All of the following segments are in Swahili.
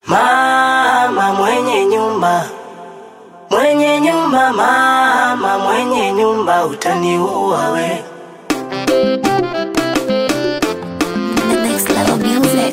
Mama mwenye nyumba, mwenye nyumba, mama mwenye nyumba, utaniua we. The next level music.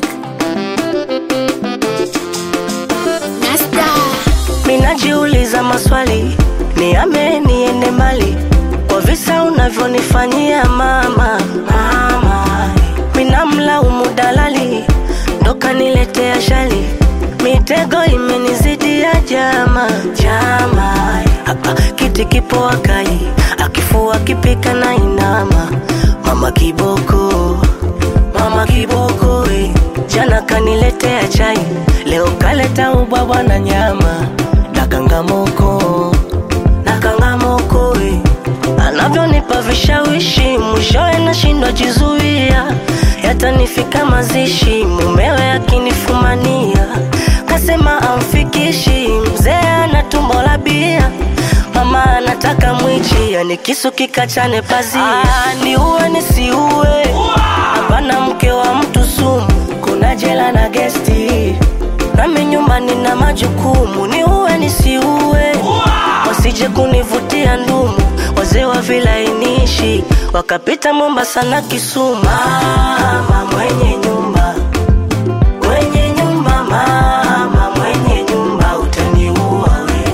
Nasta. Minajiuliza maswali, niame niende mbali kwa visa unavyonifanyia mama. Mama, minamlaumu dalali, ndo kaniletea shali, mitego imenizidia jama. Jama, hapa kiti kipo akai, akifua kipika na inama. Mama kiboko, mama kiboko eh. Jana kaniletea chai, leo kaleta ubwabwa na nyama. Dakangamoko, dakangamoko eh. Anavyonipa vishawishi, mwishowe nashindwa jizuia, yatanifika mazishi, mumewe akinifumania, kasema amfikishi, mzee ana tumbo la bia Mama anataka mwichi, yani kisu kikachane pazia. Ah, ni uwe nisiue, hapana mke wa mtu sumu, kuna jela na gesti, nami nyumbani na majukumu. Ni uwe nisiue, wasije kunivutia ndumu, wazee wa vilainishi wakapita Mombasa na Kisumu. Mama mwenye nyumba, mwenye nyumba, mama mwenye nyumba, utaniua we.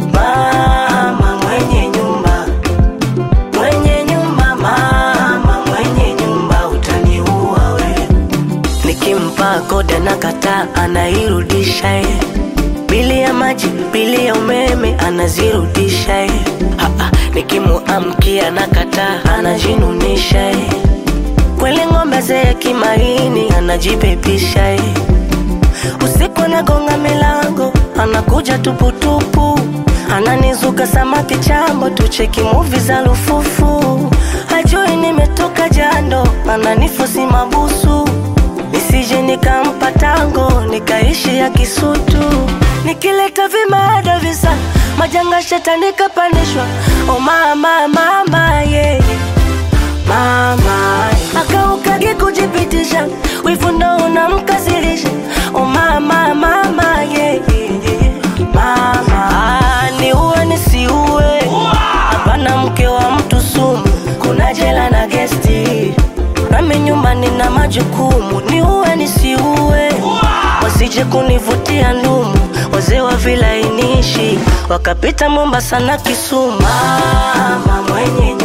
Mama mwenye nyumba, mwenye nyumba, mama mwenye nyumba, utaniua we. Nikimpa koda na kata anairudisha ye, bili ya maji, bili ya umeme anazirudisha ye. Haa, nikimuamkia na kata anajinunisha ye, kweli ng'ombe zee kimaini anajipepisha ye. Usiku anagonga milango, anakuja tuputupu, ananizuka samaki chambo, tucheki muvi za lufufu. Hajui nimetoka jando, ananifosi mabusu, nisije nikampa tango, nikaishi ya kisutu. Nikileta vimada visa, majanga shetani kapandishwa. Oh mama, mama, yeah mama akaukage kujipitisha wivu ndo unamkasirisha oh mama mama yeah, yeah, yeah. mama ah, ni uwe nisiue hapana mke wa mtu sumu kuna jela na gesti nami nyumbani na majukumu ni uwe nisiue wasije kunivutia ndumu wazee wa vilainishi wakapita Mombasa na Kisumu mama mwenye